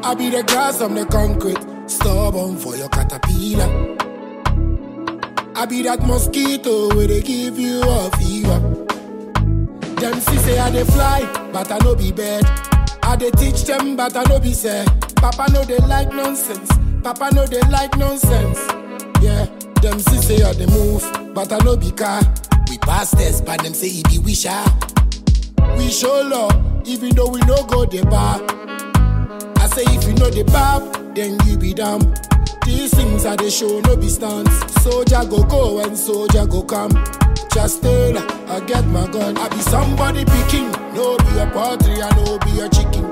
I be the grass, I'm the concrete. Stubborn for your caterpillar. I be that mosquito where they give you a fever. Them see say I dey fly, but I no be bird. I dey teach them, but I no be say. Papa no they like nonsense. Papa no they like nonsense. Yeah, them see say I dey move, but I no be car. We pass test, but them say he be wisher. We show love, even though we no go the bar. I say if you know the bab, then you be damn. These things are the show, no be stunts. Soldier go go and soldier go come. Just tell her, I get my gun. I be somebody picking, no be a poultry, I no be a chicken.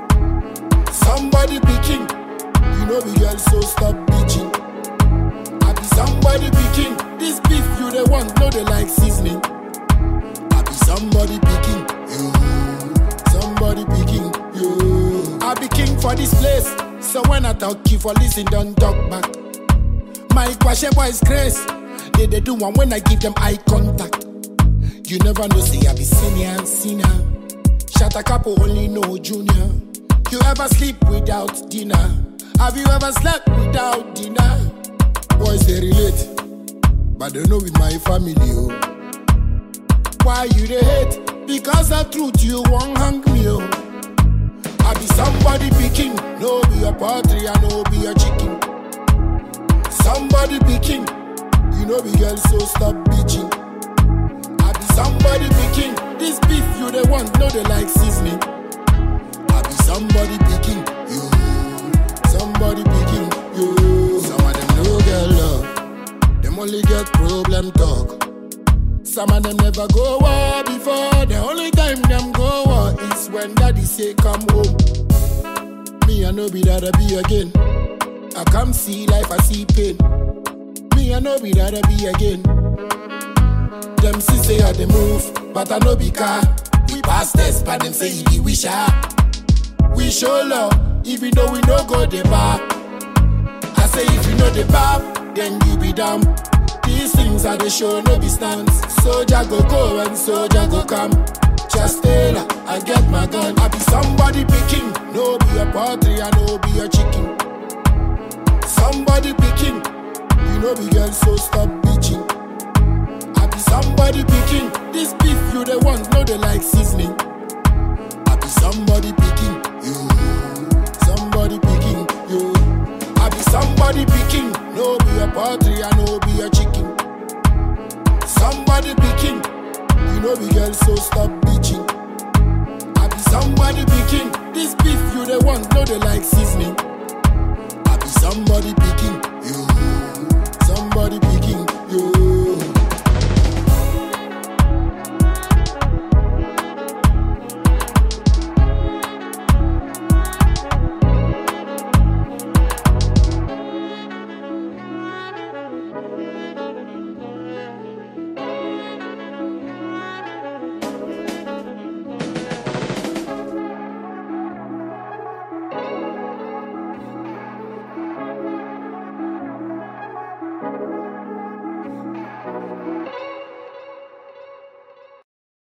Somebody picking, you know be girl, so stop bitching. I be somebody picking, this beef you the want, no they like seasoning. I be somebody picking, you. Somebody picking, you. I be king for this place, so when I talk, you for listen, don't talk back. My kwashe boys grace, they they do one when I give them eye contact. You never know, say I be senior and senior. Shut a couple only know junior. You ever sleep without dinner? Have you ever slept without dinner? Boys they relate, but they know with my family. Oh. Why you they hate? Because of truth you won't hang me. Oh. I be somebody picking, no be a poultry, I no be a chicken. Somebody picking, you know be girl, so stop bitching. I be somebody picking, this beef you the want, no they like seasoning. I be somebody picking, you. Somebody picking, you. Some of them no get love, them only get problem talk. Some of them never go war before. The only time them go war is when daddy say come home. Me I no be that I be again. I come see life, I see pain. Me I no be that I be again. Them see say I dey move, but I no be car. We pass test, but them say he be wisher. We show love, even though we no go the bar. I say if you know the bab, then you be damn. These things are the show, no be stunts. Soldier go go and soldier go come. Just tell her, I get my gun. I be somebody picking, no be a poultry, I no be a chicken. Somebody picking, you know be girl, so stop bitching. I be somebody picking, this beef you the want, no they like seasoning. I be somebody picking, you. Somebody picking, you. I be somebody picking, no be a poultry, I no be a chicken. Somebody picking, you know be girl, so stop bitching. I be somebody picking, this beef you the want, no they like seasoning. I be somebody picking.